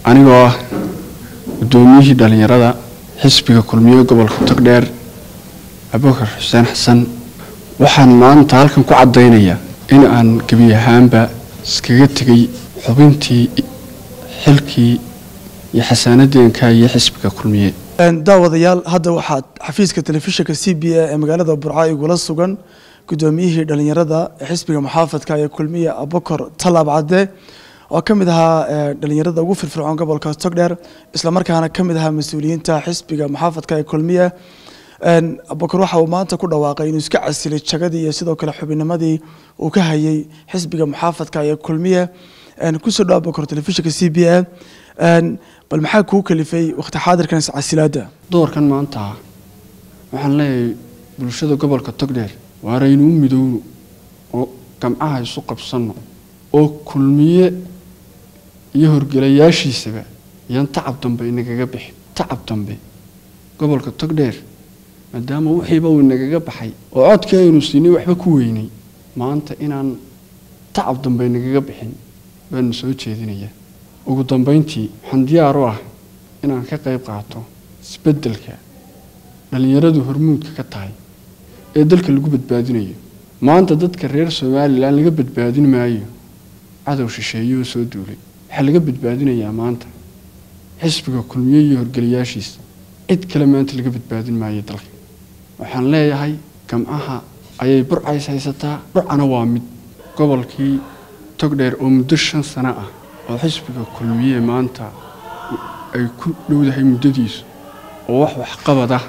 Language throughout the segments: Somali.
anigoo ah guddoomiyihii dhallinyarada xisbiga kulmiye gobolka togdheer abubakar xuseen xasan waxaan maanta halkan ku caddaynayaa in aan gebi ahaanba iskaga tegay xubintii xilkii iyo xasaanadeenka iyo xisbiga kulmiye daawadayaal hadda waxaad xafiiska telefishinka c b a ee magaalada burca igula sugan guddoomiyihii dhallinyarada ee xisbiga muxaafadka ee kulmiye abubakar talaab cadde oo ka mid ahaa dhalinyarada ugu firfircoon gobolka togdheer islamarkaana ka mid ahaa mas-uuliyiinta xisbiga muxaafadka ee kulmiye abubakar waxa uu maanta ku dhawaaqay inuu iska casilay jagadii iyo sidoo kale xubinimadii uu ka hayay xisbiga muxaafadka ee kulmiye kusoo dhaw abubakar telefishinka c b a bal maxaa kuu kalifay waqti xaadirkan iscasilaada doorkan maanta waxaan leeyahay bulshada gobolka togdheer waaraynu u midowno oo gamcaha isu qabsanno oo kulmiye iyo horgelayaashiisaba iyaan tacab dambe inagaga bixin tacab dambe gobolka togdheer maadaama wixiiba uu inagaga baxay oo codkii aynu siinay waxba ku weynay maanta inaan tacab dambe inagaga bixin baanu soo jeedinayaa ugu dambeyntii waxaan diyaar u ah inaan ka qayb qaato isbeddelka dhallinyaradu hormuudka ka tahay ee dalka lagu badbaadinayo maanta dadka reer somalilan laga badbaadin maayo cadow shisheeye oo soo duulay waxaa laga badbaadinayaa maanta xisbiga kulmiye iyo horgelayaashiisa cid kale maanta laga badbaadin maayo dalka waxaan leeyahay gamcaha ayay burcays haysataa burcana waa mid gobolkii togdheer oo muddo shan sano ah oo xisbiga kulmiye maanta ay ku dhowdahay muddadiisu oo wax waxqabad ah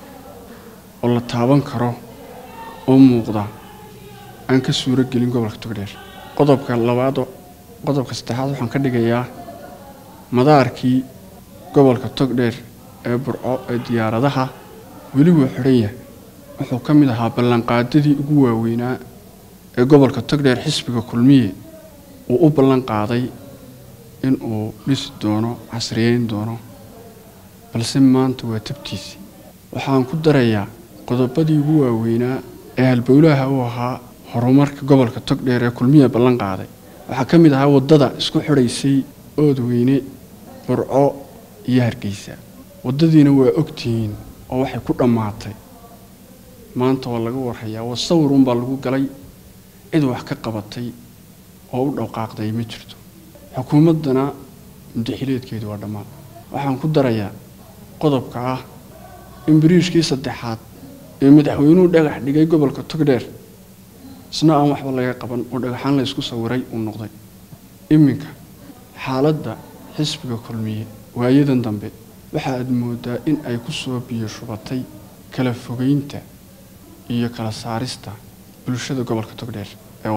oo la taaban karo oo muuqda aan ka suuro gelin gobolka togdheer qodobka labaad qodobka saddexaad waxaan ka dhigayaa madaarkii gobolka togdheer ee burco ee diyaaradaha weli waa xidhan yahay wuxuu ka mid ahaa ballanqaadadii ugu waaweynaa ee gobolka togdheer xisbiga kulmiye uu u ballan qaaday in uu dhisi doono casriyeyn doono balse maanta waa tabtiisii waxaan ku darayaa qodobadii ugu waaweynaa ee halbowlaha u ahaa horumarka gobolka togdheer ee kulmiya ballan qaaday waxaa ka mid ahaa waddada isku xidhaysay oodweyne burco iyo hargeysa waddadiina waa ogtihiin oo waxay ku dhammaatay maanta waa laga warhayaa waa sawir unbaa lagu galay cid wax ka qabatay oo u dhowqaaqday ma jirto xukuumaddana mudaxileedkeedu waa dhammaan waxaan ku darayaa qodobka ah in bariishkii saddexaad ee madaxweynuhu dhagax dhigay gobolka togdheer isna aan waxba laga qaban oo dhagaxaan la ysku sawiray uu noqday iminka xaaladda xisbiga kulmiye waayadan dambe waxa aad moodaa in ay ku soo biyo shubatay kala fogeynta iyo kala saarista bulshada gobolka togdheer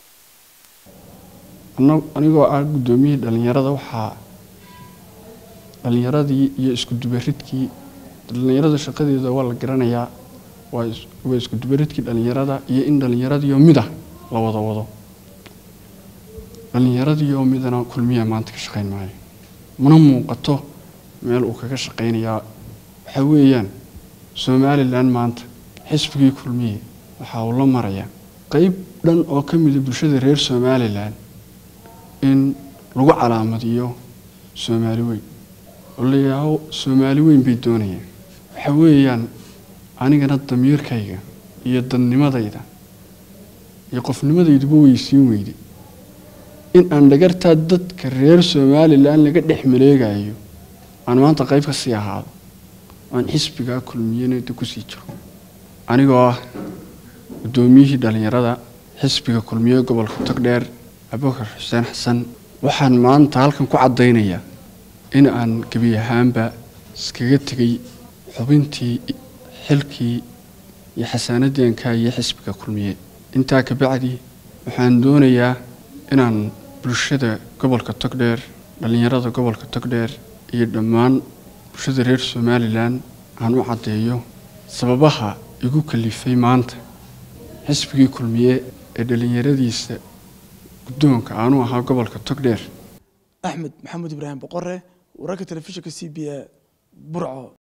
anigoo ah guddoomiyihii dhallinyarada waxaa dhallinyaradii iyo iskudubaridkii dhallinyarada shaqadeeda waa la garanayaa waa iskudubaridkii dhallinyarada iyo in dhallinyaradiioo mida la wada wado dhallinyaradiioo midana kulmiya maanta ka shaqayn maayo mana muuqato meel uu kaga shaqaynayaa waxaa weeyaan somalilan maanta xisbigii kulmiye waxa uu la marayaa qeyb dhan oo ka mida bulshada reer somalilan in lagu calaamadiyo soomaali weyn oo la yidhaaho soomaali weyn bay doonayaan waxa weeyaan anigana damiirkayga iyo dadnimadayda iyo qofnimadayduba weysiin weyday in aan dhagartaa dadka reer somalilan laga dhex maleegayo aan maanta qayb ka sii ahaado aan xisbigaa kulmiyanada kusii jiro anigoo ah guddoomiyihii dhallinyarada xisbiga kulmiye gobolka togdheer abubakar xuseen xasan waxaan maanta halkan ku caddaynayaa in aan gebi ahaanba iskaga tegay xubintii xilkii iyo xasaanadeenka iyo xisbiga kulmiye intaa kabacdi waxaan doonayaa inaan bulshada gobolka togdheer dhallinyarada gobolka togdheer iyo dhammaan bulshada reer somalilan aan u caddeeyo sababaha igu kalifay maanta xisbigii kulmiye ee dhallinyaradiisa guddoonka aanu ahaa gobolka togdheer axmed maxamuud ibraahim boqore wararka telefishinka c b a burco